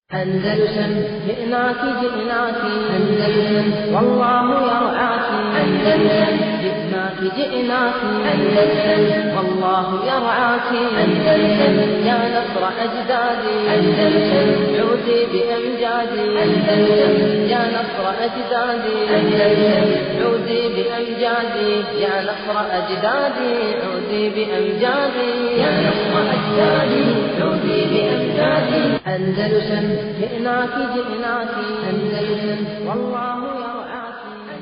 أندلسن جئناك جئناك أندلسن والله يرعاك أندلسن جئناك جئناك أندلسن والله يرعاك أندلسن يا نصر أجدادي أندلسن عودي بأمجادي أندلسن يا نصر أجدادي أندلسن عودي بأمجادي يا نصر أجدادي عودي بأمجادي يا نصر أجدادي عودي بأمجادي أندلسن جئناك جئناك أندلسن والله يرعاك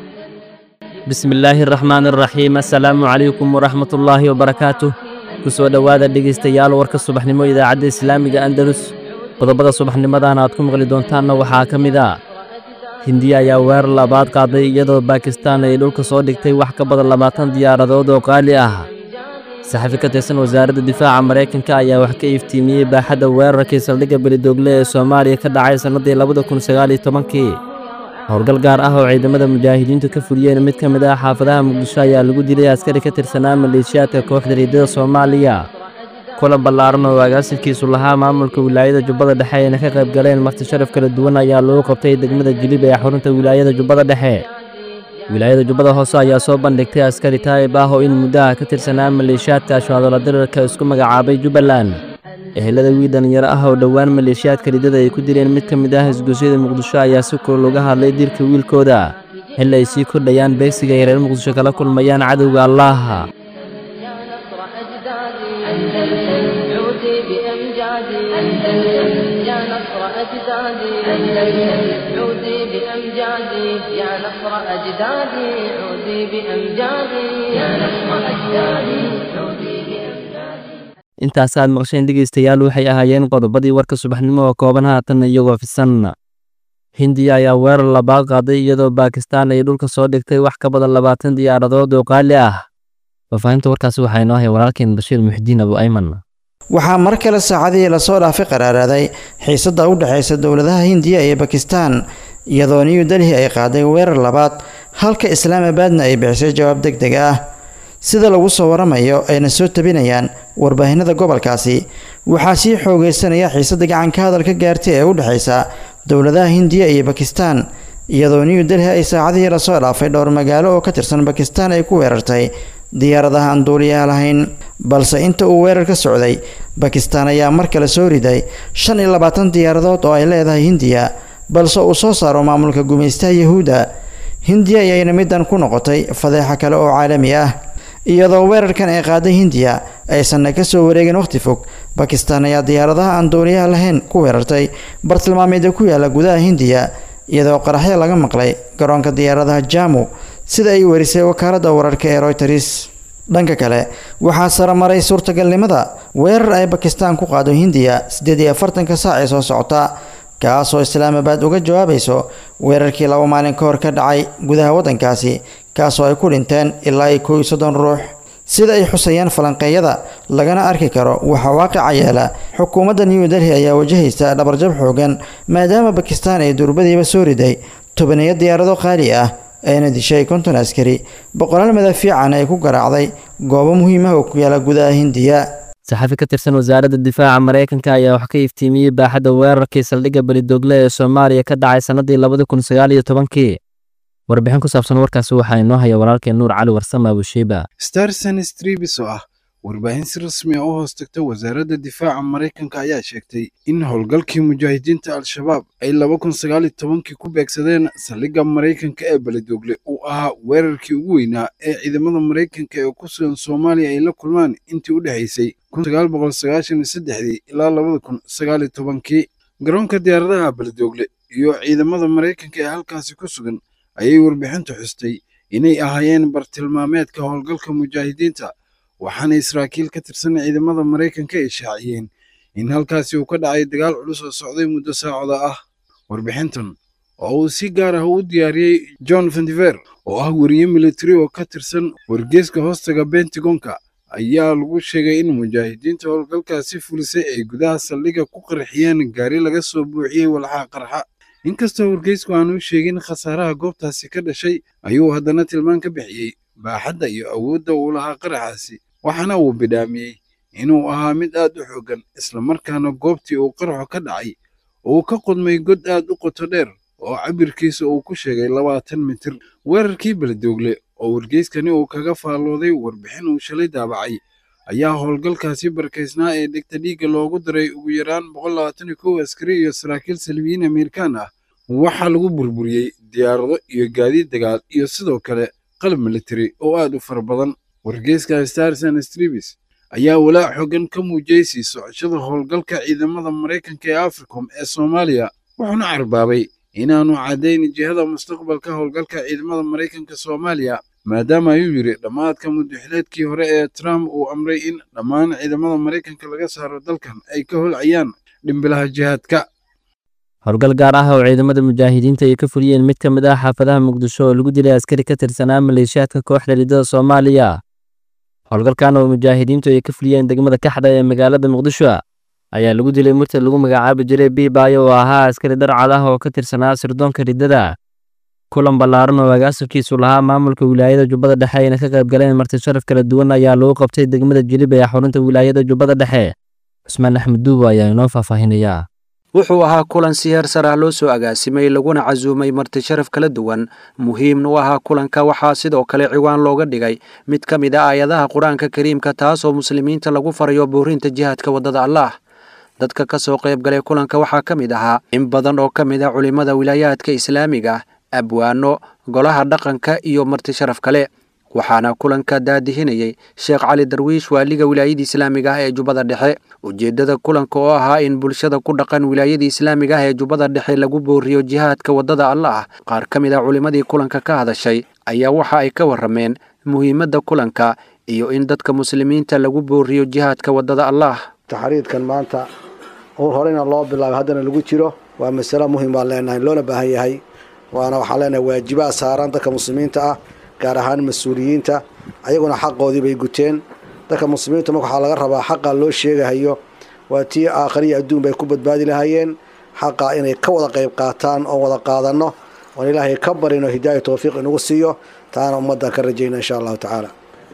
bismillaahi araxmaan araxiim assalaamu calaykum waraxmatullaahi wabarakaatuh ku soo dhowaada dhegaystayaal warka subaxnimo idaacadda islaamiga andalus qodobada subaxnimadan aad ku maqli doontaanna waxaa ka mid a hindiya ayaa weerar labaad qaaday iyadoo baakistaan ay dhulka soo dhigtay wax ka badan labaatan diyaaradood oo qaali ah saxafi ka tirsan wasaaradda difaaca maraykanka ayaa wax ka iftiimiyey baaxadda weerarkii saldhigga belidoogle ee soomaaliya ka dhacay sannaddii labada kun sagaaliyo tobankii howlgal gaar ah oo ciidamada mujaahidiintu ka fuliyeen mid ka mid ah xaafadaha muqdisho ayaa lagu dilay askari ka tirsanaa maleeshiyaadka kooxda riidada soomaaliya kulan ballaaran oo agaasinkiisu lahaa maamulka wilaayada jubbada dhexe ayna ka qayb galeen marti sharaf kala duwan ayaa lagu qabtay degmada jilib ee xarunta wilaayada jubbada dhexe wilaayada jubbada hoose ayaa soo bandhigtay askari taayib ah oo in muddaha ka tirsanaa maleeshiyaadka ashwaadala dirarka isku magacaabay jubbaland ehelada wiil dhallinyaro ah oo dhowaan maleeshiyaadka ridada ay ku dileen mid ka mid ah isgoysyada muqdisho ayaa si kor looga hadlay dilka wiilkooda xilli ay sii kordhayaan beegsiga ay reer muqdisho kala kulmayaan cadowga allaaha يا نصر أجدادي أندلسن عودي بأمجادي أندلسن يا نصر أجدادي أندلسن عودي بأمجادي يا نصر أجدادي عودي بأمجادي يا نصر أجدادي عودي بأمجادي intaasaad maqsheen dhegaystayaal waxay ahaayeen qodobadii warka subaxnimo oo kooban haatan iyagoo fisan hindiya ayaa weerar labaad qaaday iyadoo baakistaan ay dhulka soo dhigtay wax ka badan labaatan diyaaradood oo qaali ah faafahinta warkaasi waxaa inoo hay walaalkeen bashiir muxidiin abu ayman waxaa mar kale saacadihii lasoo dhaafay qaraaraaday xiisadda u dhexaysa dowladaha hindiya iyo bakistaan iyadoo new delhi ay qaaday weerar labaad halka islaamabaadna ay bixisay jawaab deg deg ah sida lagu soo waramayo ayna soo tabinayaan warbaahinada gobolkaasi waxaa sii xoogeysanaya xiisadda gacanka hadalka gaartay ee u dhexaysa dowladaha hindiya iyo bakistaan iyadoo new delhi ay saacadihii lasoo dhaafay dhowr magaalo oo ka tirsan bakistaan ay ku weerartay diyaaradaha aan duuliyaha lahayn balse inta uu weerar ka socday bakistaan ayaa mar kale soo riday shan iyo labaatan diyaaradood oo ay leedahay hindiya balse uu soo saaro maamulka gumaystaha yahuudda hindiya ayayna middan ku noqotay fadeexa kale oo caalami ah iyadoo weerarkan ay qaaday hindiya aysanna ka soo wareegin wakhti fog bakistaan ayaa diyaaradaha aan duuliyaha lahayn ku weerartay bartilmaameedya ku yaala gudaha hindiya iyadoo qaraxyo laga maqlay garoonka diyaaradaha jamu sida ay warisay wakaaladda wararka ee royters dhanka kale waxaa saramaray suurtagalnimada weerar ay bakistaan ku qaado hindiya siddeed iyo afartanka saac ee soo socota kaasoo islaamabaad uga jawaabayso weerarkii laba maalin ka hor ka dhacay gudaha waddankaasi kaasoo ay ku dhinteen ilaa iyo kow iyo soddon ruux sida ay xusayaan falanqeeyada lagana arki karo waxaa waaqica yeela xukuumadda new delhi ayaa wajahaysa dhabarjab xoogan maadaama bakistaan ay durbadiiba soo riday tobaniyo diyaarado qaali ah ayna dishay konton askari boqolaal madaafiican ay ku garaacday goobo muhiim ah oo ku yaala gudaha hindiya saxafi ka tirsan wasaaradda difaaca maraykanka ayaa wax ka iftiimiyey baaxadda weerarkii saldhigga belidoogle ee soomaaliya ka dhacay sannaddii labada kun sagaal iyo tobankii warbixin ku saabsan warkaasi waxaa inoo haya walaalkeen nuur cali warsame abushiiba starson stribis oo ah warbaahin si rasmi ah u hoos tagta wasaaradda difaaca maraykanka ayaa sheegtay in howlgalkii mujaahidiinta al-shabaab ay laba kun sagaal iyo tobankii ku beegsadeen saldhigga maraykanka ee beledoogle uu ahaa weerarkii ugu weynaa ee ciidamada maraykanka ee ku sugan soomaaliya ay la kulmaan intii u dhexaysay kun sagaal boqol sagaashan iyo saddexdii ilaa labada kun sagaal iyo tobankii garoonka diyaaradaha beledoogle iyo ciidamada maraykanka ee halkaasi ku sugan ayay warbixintu xustay inay ahaayeen bartilmaameedka howlgalka mujaahidiinta waxaana israakiil ka tirsan ciidamada maraykanka ay shaaciyeen in halkaasi uu ka dhacay dagaal culus oo socday muddo saacada ah warbixintan oo uu si gaar ah u diyaariyey john vandiver oo ah weriye militari oo ka tirsan wargeeska hoostaga bentagonka ayaa lagu sheegay in mujaahidiinta howlgalkaasi fulisay ay gudaha saldhigga ku qarxiyeen gaari laga soo buuxiyey walxaa qarxa inkastoo wargeysku aanu sheegin khasaaraha goobtaasi ka dhashay ayuu haddana tilmaan ka bixiyey baaxadda iyo awoodda uu lahaa qaraxaasi waxaana uu bidhaamiyey inuu ahaa mid aad u xooggan islamarkaana goobtii uu qaraxu ka dhacay uu ka qodmay god aad u qoto dheer oo cabirkiisa uu ku sheegay labaatan mitir weerarkii beledoogle oo wargeyskani uu kaga faallooday warbixin uu shalay daabacay ayaa howlgalkaasi barkaysnaa ee dhegta dhiigga loogu daray ugu yaraan boqol labaatan iyo kow askari iyo saraakiil salbiyiin amerikaan ah waxaa lagu burburiyey diyaarado iyo gaadiid dagaal iyo sidoo kale qalab militari oo aad u fara badan wargeyska starson stribis ayaa walaac xoogan ka muujiyey sii socoshada howlgalka ciidamada maraykanka ee africom ee soomaaliya wuxuuna carbaabay inaanu caddayn jihada mustaqbalka howlgalka ciidamada maraykanka soomaaliya maadaama ayuu yidhi dhammaadka muddaxileedkii hore ee trump uu amray in dhammaan ciidamada maraykanka laga saaro dalkan ay ka holcayaan dhimbilaha jihaadka howlgal gaar ah oo ciidamada mujaahidiinta ay ka fuliyeen mid ka mid ah xaafadaha muqdisho oo lagu dilay askari ka tirsanaa maleeshiyaadka kooxda ridada soomaaliya howlgalkan oo mujaahidiintu ay ka fuliyeen degmada kaxda ee magaalada muqdisho ayaa lagu dilay murtad lagu magacaabi jiray biibaayo oo ahaa askari darcad ah oo ka tirsanaa sirdoonka riddada kulan ballaaran oo agaasilkiisu lahaa maamulka wilaayada jubbada dhexe ayna ka qayb galeen marti sharaf kala duwan ayaa lagu qabtay degmada jilib ee xarunta wilaayada jubbada dhexe cusmaan axmed duubo ayaa inoo faahfaahinayaa wuxuu ahaa kulan si heer sar ah loo soo agaasimay laguna casuumay marti sharaf kala duwan muhiimna u ahaa kulanka waxaa sidoo kale ciwaan looga dhigay mid ka mid a aayadaha qur-aanka kariimka taasoo muslimiinta lagu farayo boorinta jihaadka waddada allaah dadka ka soo qayb galay kulanka waxaa ka mid ahaa in badan oo ka mid a culimmada wilaayaadka islaamiga abwaano golaha dhaqanka iyo marti sharaf kale waxaana kulanka daadihinayay sheekh cali darwiish waaliga wilaayada islaamiga ah ee jubbada dhexe ujeeddada kulanka oo ahaa in bulshada ku dhaqan wilaayada islaamiga ah ee jubbada dhexe lagu booriyo jihaadka waddada allaah qaar ka mid a culimmadii kulanka ka hadashay ayaa waxa ay ka warrameen muhiimadda kulanka iyo in dadka muslimiinta lagu booriyo jihaadka waddada allaah taxriidkan maanta ur horeyna loo bilaabay haddana lagu jiro waa masalo muhim baan leenahay loona baahan yahay waana waxaan leenahay waajibaad saaran dadka muslimiinta ah gaar ahaan mas-uuliyiinta ayaguna xaqoodii bay guteen dadka muslimiinta marka waxaa laga rabaa xaqa loo sheegahayo waa tii aakhariya adduun bay ku badbaadi lahaayeen xaqa inay ka wada qayb qaataan oo wada qaadanno oon ilaahay ka barino hidaaya towfiiq inagu siiyo taana ummaddan ka rajayna insha allahu tacaala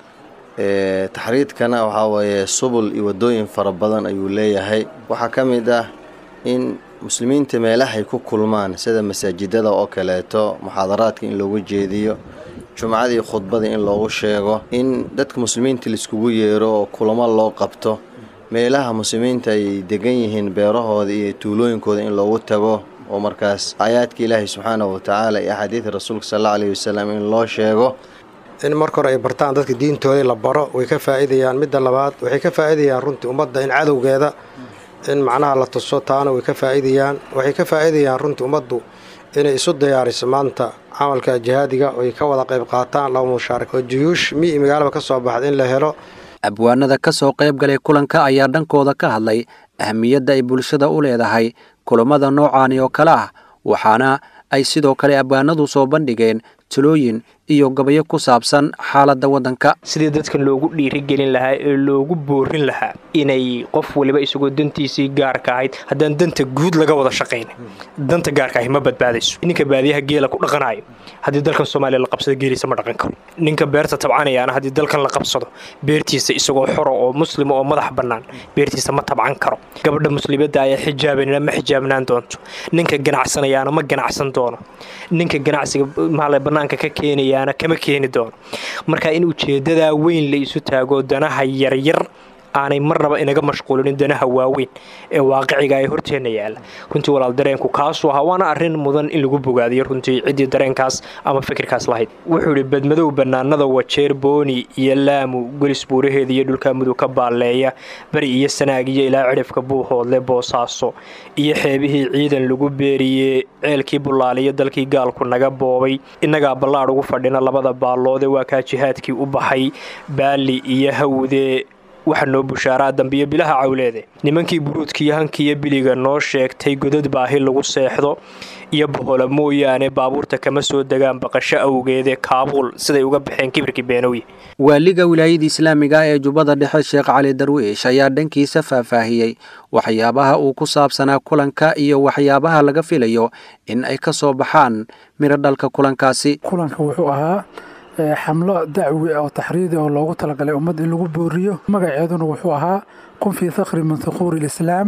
taxriidkana waxaa weeye subul iyo waddooyin fara badan ayuu leeyahay waxaa ka mid ah in muslimiinta meelahay ku kulmaan sida masaajidada oo kaleeto muxaadaraadka in loogu jeediyo jumcadii khudbada in loogu sheego in dadka muslimiinta laiskugu yeero oo kulamo loo qabto meelaha muslimiinta ay degan yihiin beerahooda iyo tuulooyinkooda in loogu tago oo markaas aayaadka ilaahay subxaanahu watacaala iyo axaadiida rasuulka sal alla alayhi wasalam in loo sheego in marka hore ay bartaan dadka diintooda la baro way ka faa'iidayaan midda labaad waxay ka faa'iidayaan runtii ummadda in cadowgeeda in macnaha la tuso taana way ka faa'iidayaan waxay ka faa'iidayaan runtii ummaddu inay isu diyaariso maanta camalka jihaadiga oy ka wada qayb qaataan laba mushaarak oo juyuush mi magaalaba ka soo baxda in la helo abwaanada ka soo qayb galay kulanka ayaa dhankooda ka hadlay ahamiyadda ay bulshada u leedahay kulammada noocaani oo kale ah waxaana ay sidoo kale abwaanadu soo bandhigeen talooyin iyo gabayo ku saabsan xaaladda waddanka sidii dadka loogu dhiirigelin lahaa ee loogu boorin lahaa inay qof waliba isagoo dantiisii gaarka ahayd haddaan danta guud laga wada shaqayna danta gaarka ahi ma badbaadayso ninka baadiyaha geela ku dhaqanayo haddii dalkan soomaaliya la qabsado geeliisa ma dhaqan karo ninka beerta tabcanayaana haddii dalkan la qabsado beertiisa isagoo xoro oo muslima oo madax bannaan beertiisa ma tabcan karo gabadha muslimadda ayaa xijaabanina ma xijaabnaan doonto ninka ganacsanayaana ma ganacsan doono ninka ganacsiga maale bannaanka ka keenayaana kama keeni doono marka in ujeeddadaa weyn la isu taago danaha yaryar aanay marnaba inaga mashquulinin danaha waaweyn ee waaqiciga ee horteenna yaalla runtii walaal dareenku kaasuu ahaa waana arrin mudan in lagu bogaadiyo runtii ciddii dareenkaas ama fikirkaas lahayd wuxuu idhi badmadow bannaanada wajeer booni iyo laamu gelis buuraheeda iyo dhulka mudug ka baalleeya bari iyo sanaag iyo ilaa cidhifka buuhoodle boosaaso iyo xeebihii ciidan lagu beeriyey ceelkii bullaaliyo dalkii gaalku naga boobay innagaa ballaadh ugu fadhina labada baalloode waa kaa jihaadkii u baxay baali iyo hawde waxa noo bushaaraa dambiyo bilaha cawleede nimankii buruudkiiyo hankiiyo biliga noo sheegtay godad baahi lagu seexdo iyo bohola mooyaane baabuurta kama soo degaan baqasho awgeede kaabuul siday uga baxeen kibirkii beenowye waaliga wilaayada islaamiga ah ee jubbada dhexe sheekh cali darwiish ayaa dhankiisa faahfaahiyey waxyaabaha uu ku saabsanaa kulanka iyo waxyaabaha laga filayo in ay ka soo baxaan midho dhalka kulankaasi kulanka wuxuu ahaa xamlo dacwi oo taxriidi oo loogu talagalay ummad in lagu booriyo magaceeduna wuxuu ahaa kun fii thakri min thuquuri lislaam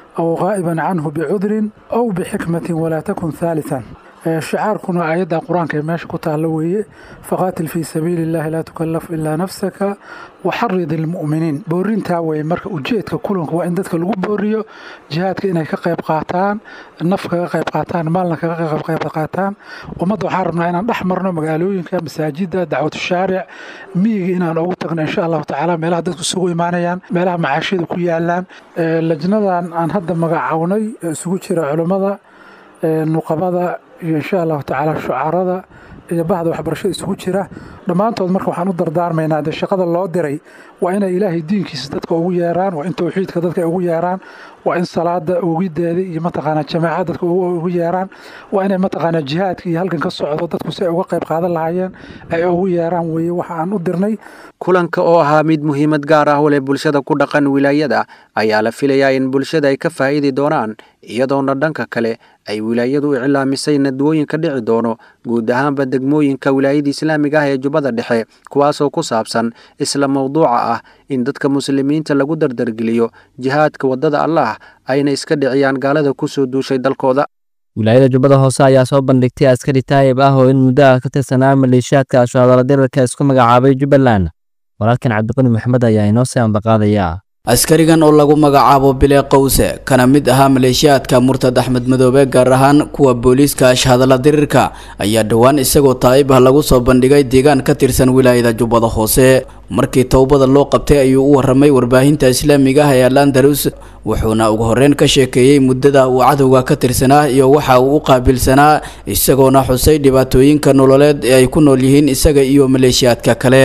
aw qaa'iban canhu bicudrin aw bixikmatin walaa takun haalitan shicaarkuna aayadda qur-aanka ee meesha ku taalla weeye faqaatil fii sabiili illahi laa tukallaf ilaa nafsaka waxarid ilmu'miniin boorintaa weye marka ujeedka kulanka waa in dadka lagu booriyo jihaadka inay ka qayb qaataan naf kaga qayb qaataan maalna kaga qayb qaataan ummadda waxaan rabnaa inaan dhex marno magaalooyinka masaajida dacwatu shaaric miyiga inaan ugu tagno insha allahu tacaala meelaha dadku isugu imaanayaan meelaha macaashiyada ku yaalaan lajnadan aan hadda magacawnay isugu jira culummada nuqabada iyo insha allahu tacaala shucarada iyo bahda waxbarashada isugu jira dhammaantood marka waxaan u dardaarmaynaa dee shaqada loo diray waa inay ilaahay diinkiisa dadka ugu yeeraan waa in towxiidka dadka ugu yeeraan waa in salaada ogideeda iyo mataqaanaa jamaaca dadka ugu yeeraan waa inay mataqaanaa jihaadka iyo halkan ka socdo dadku si ay uga qayb qaadan lahaayeen ay ugu yeeraan weeye waxa aan u dirnay kulanka oo ahaa mid muhiimad gaar ah u leh bulshada ku dhaqan wilaayada ayaa la filayaa in bulshada ay ka faa'iidi doonaan iyadoona dhanka kale ay wilaayadu u cilaamisay nadwooyin ka dhici doono guud ahaanba degmooyinka wilaayada islaamiga ah ee jubbada dhexe kuwaasoo ku saabsan isla mawduuca ah in dadka muslimiinta lagu dardargeliyo jihaadka waddada allah ayna iska dhiciyaan gaalada ku soo duushay dalkooda wilaayada jubbada hoose ayaa soo bandhigtay askari taayib ah oo in muddo ah ka tirsanaa maleeshiyaadka ashaadala dirarka isku magacaabay jubbaland walaalkan cabdiqani maxamed ayaa inoo sii ambaqaadayaa askarigan oo lagu magacaabo bile qowse kana mid ahaa maleeshiyaadka murtad axmed madoobe gaar ahaan kuwa booliiska ashhadalla dirirka ayaa dhowaan isagoo taa'ib ah lagu soo bandhigay deegaan ka tirsan wilaayada jubbada hoose markii towbada loo qabtay ayuu u warramay warbaahinta islaamiga ah ee alandarus wuxuuna ugu horreyn ka sheekeeyey muddada uu cadowga ka tirsanaa iyo waxa uu u qaabilsanaa isagoona xusay dhibaatooyinka nololeed ee ay ku nool yihiin isaga iyo maleeshiyaadka kale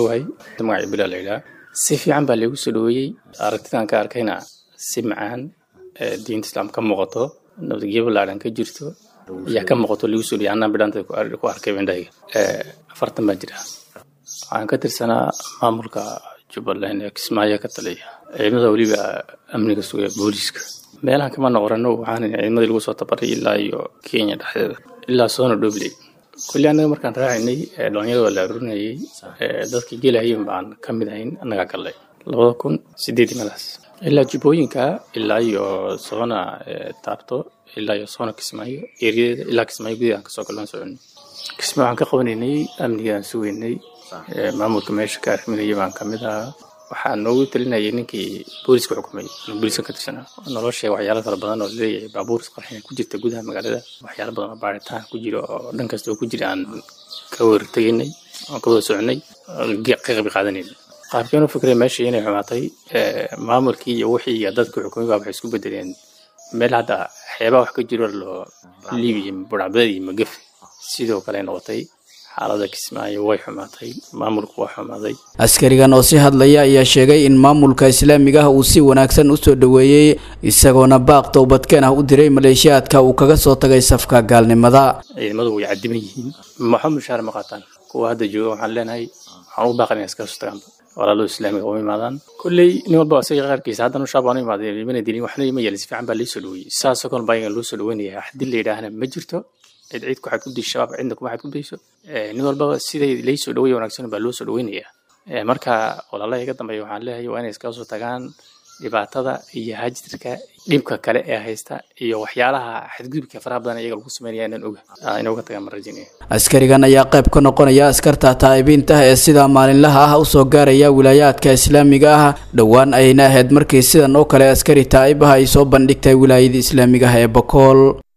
si fiican baa lagu soo dhaweeyey aragtidan ka arkayna si macaan diinta islaam ka muuqato nabadgelyo ballaaran ka jirto ayaa ka muuqato lagu soo dhaweeyey annaan bidhanta ku arkay indhahayga afartan baan jira waxaan ka tirsanaa maamulka jubbaland ee kismaayo ka taliya ciidamada weliba amniga sugaya booliiska meelahan kama noqorano waxaan ciidamadii lagu soo tabaray ilaa iyo kenya dhexdeeda ilaa soona dhobley kulli annaga markaan raacaynay dhalinyarada waa la aruurinayay dadka gelahayen baan ka mid ahayn annagaa gallay labada kun sideedii meelaas ilaa jubbooyinka ilaa iyo soona taabto ilaa iyo soona kismaayo eeriyadeeda ilaa kismaayo gudaha aan kasoo gallaan soconay kismaayo waxaan ka qabanaynay amnigaan sugaynay maamulka meesha ka arriminaya baan ka mid ahaa waxaa noogu talinayay ninkii booliska xukumay booliska ka tirsanaa nolosha waxyaalo fara badan oo leeyahay baabuur isqarxin ku jirta gudaha magaalada waxyaalo badan oo baaritaan ku jira oo dhan kasta oo ku jira aan ka wartegaynay aan ka wada soconay ka qayb qaadanaynay qaabkeen u fikray meesha inay xumaatay maamulkii iyo wixii iyo dadka xukumay baa waxay isku bedeleen meel hadda xeebaa wax ka jiro loo liibiya burcabaded iyo magafe sidoo kale noqotay xaalada kismaayo way xumaatay maamulku waa xumaaday askarigan oo si hadlaya ayaa sheegay in maamulka islaamiga ah uu si wanaagsan u soo dhoweeyey isagoona baaq towbadkeen ah u diray maleeshiyaadka uu kaga soo tagay safka gaalnimada ciidamadu way cadiman yihiin maxaa mushaar ma qaataan kuwa hadda jooga waxaan leenahay waxaan u baaqan inay iskaga soo tagaan walaalada islaamiga uma imaadaan kolley nin walba isaga qaarkiisa haddana shaab aan u imaaday mana dilin waxna ima yeelin si fiican baa lii soo dhaweeyey saasoo kale baa loo soo dhaweynaya haddii la yidhaahna ma jirto cid cid ku xadgudbay shabaab cidna kuma xadgudbayso nin walbaba siday lay soo dhaweeya wanaagsan baa loo soo dhaweynayaa marka walaalaha iga dambeeya waxaan leeyahay waa inay iskaga soo tagaan dhibaatada iyo hajirka dhibka kale ee haysta iyo waxyaalaha xadgudubka faraha badan iyaga lagu sameynaya inaan oga inay uga tagaan marajinaya askarigan ayaa qayb ka noqonaya askarta taa'ibiinta ee sida maalinlaha ah usoo gaaraya wilaayaadka islaamiga ah dhowaan ayna ahayd markii sidan oo kale askari taa'ib ah ay soo bandhigtay wilaayada islaamiga ah ee bokool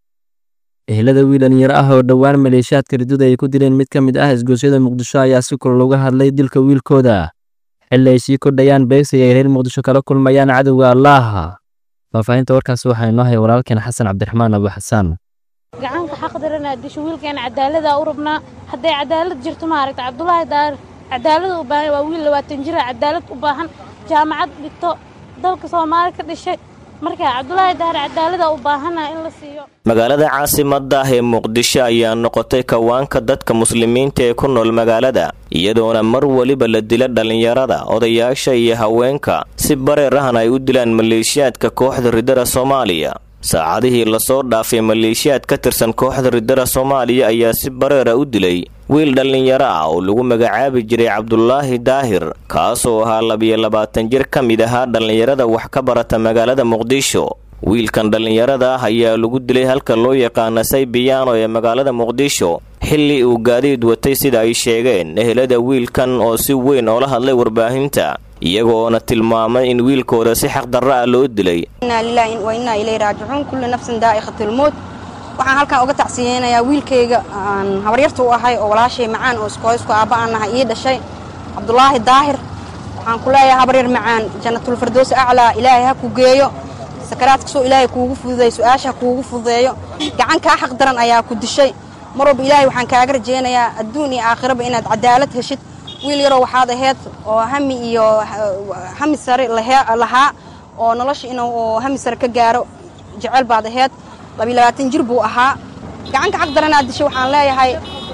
ehelada wiil dhalinyaro ah oo dhowaan maleeshiyaadka riduda ay ku dileen mid ka mid ah isgoosyada muqdisho ayaa si kula looga hadlay dilka wiilkooda xilli ay sii kordhayaan beegsi ay reer muqdisho kala kulmayaan cadowga allaaha faahfaahinta warkaasi waxaa inoo haya walaalkeen xasan cabdiraxmaan abu xasaan gacanka xaqdarana disho wiilkeena cadaalada u rabnaa hadday cadaalad jirto maaragta cabdulaahi daar cadaalada u baahan waa wiil labaatan jira cadaalad u baahan jaamacad dhigto dalka soomaali ka dhishay marka cabdulaahi daar cadaalada u baahana in la siiyo magaalada caasimadda ah ee muqdisho ayaa noqotay kawaanka dadka muslimiinta ee ku nool magaalada iyadoona mar weliba la dila dhallinyarada odayaasha iyo haweenka si bareer ahna ay u dilaan maleeshiyaadka kooxda ridada soomaaliya saacadihii lasoo dhaafay maleeshiyaad ka tirsan kooxda ridada soomaaliya ayaa si bareera u dilay wiil dhallinyaro ah oo lagu magacaabi jiray cabdulaahi daahir kaasoo ahaa labiyo labaatan jir ka mid ahaa dhallinyarada wax ka barata magaalada muqdisho wiilkan dhallinyarada ah ayaa lagu dilay halka loo yaqaana saybiyaano ee magaalada muqdisho xilli uu gaadiid watay sida ay sheegeen ehelada wiilkan oo si weyn oola hadlay warbaahinta iyagoona tilmaamay in wiilkooda si xaqdarra ah loo dilay inaa lilaahi wa innaa ilayhi raajicuun kullu nafsin daa'iqatilmowt waxaan halkan uga tacsiyeynayaa wiilkayga aan habaryarta u ahay oo walaashay macaan oo iskooysku aabba aan nahay ii dhashay cabdulaahi daahir waxaan ku leeyahay habaryar macaan jannatulfardowsi aclaa ilaahay ha ku geeyo sakaraadkasoo ilaahay kuugu fududeey su-aasha ha kuugu fududeeyo gacan kaa xaq daran ayaa ku dishay mar walba ilaahay waxaan kaaga rajaynayaa adduun iyo aakhiraba inaad cadaalad heshid wiil yaroo waxaad ahayd oo hami iyo hami sare lahaa oo nolosha inuu hami sare ka gaaro jecel baad ahayd labiilabaatan jir buu ahaa gacanka xaq daranaad dishay waxaan leeyahay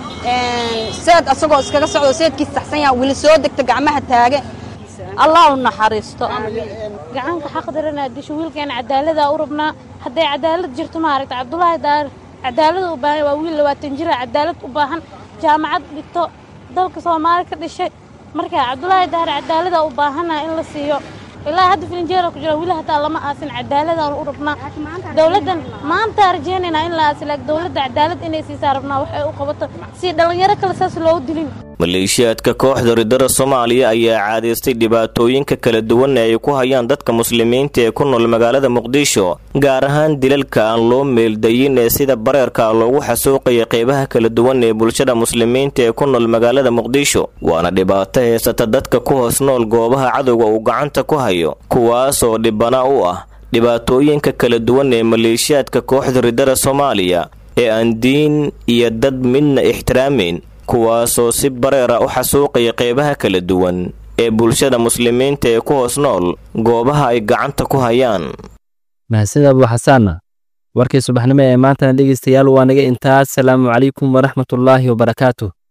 seed asagoo iskaga socdo seedkiis saxsan yaha weli soo degta gacmaha taage allah u naxariisto gacanka xaq daranaa disho wiilkeena cadaaladaa u rabnaa hadday cadaalad jirto maaragta cabdulaahi daar cadaalada u baahan waa wiil labaatan jira cadaalad u baahan jaamacad dhigto dalka soomaali ka dhishay marka cabdulaahi daar cadaalada u baahana in la siiyo ilaa hadda filinjeera ku jira wili hataa lama aasin cadaaladaan u rabnaa dowladdan maanta rajaynaynaa in la aasi laakiin dowladda cadaalad inay siisaa rabnaa waxay u qabato si dhallinyaro kale saas loogu dilin maleeshiyaadka kooxda ridada soomaaliya ayaa caadaystay dhibaatooyinka kala duwan ee ay ku hayaan dadka muslimiinta ee ku nool magaalada muqdisho gaar ahaan dilalka aan loo meeldayin ee sida bareerka loogu xasuuqaya qeybaha kala duwan ee bulshada muslimiinta ee ku nool magaalada muqdisho waana dhibaato heysata dadka ku hoos nool goobaha cadowga uu gacanta ku hayo kuwaasoo dhibana u ah dhibaatooyinka kala duwan ee maleeshiyaadka kooxda ridada soomaaliya ee aan diin iyo dad midna ixtiraameyn kuwaasoo si bareera u xasuuqaya qeybaha kala duwan ee bulshada muslimiinta ee ku hoos nool goobaha ay gacanta ku hayaan mahadsanid abu xasaana warkii subaxnimo ee maantana dhegeystayaal waa naga intaas salaamu calaykum waraxmatullaahi wabarakaatuh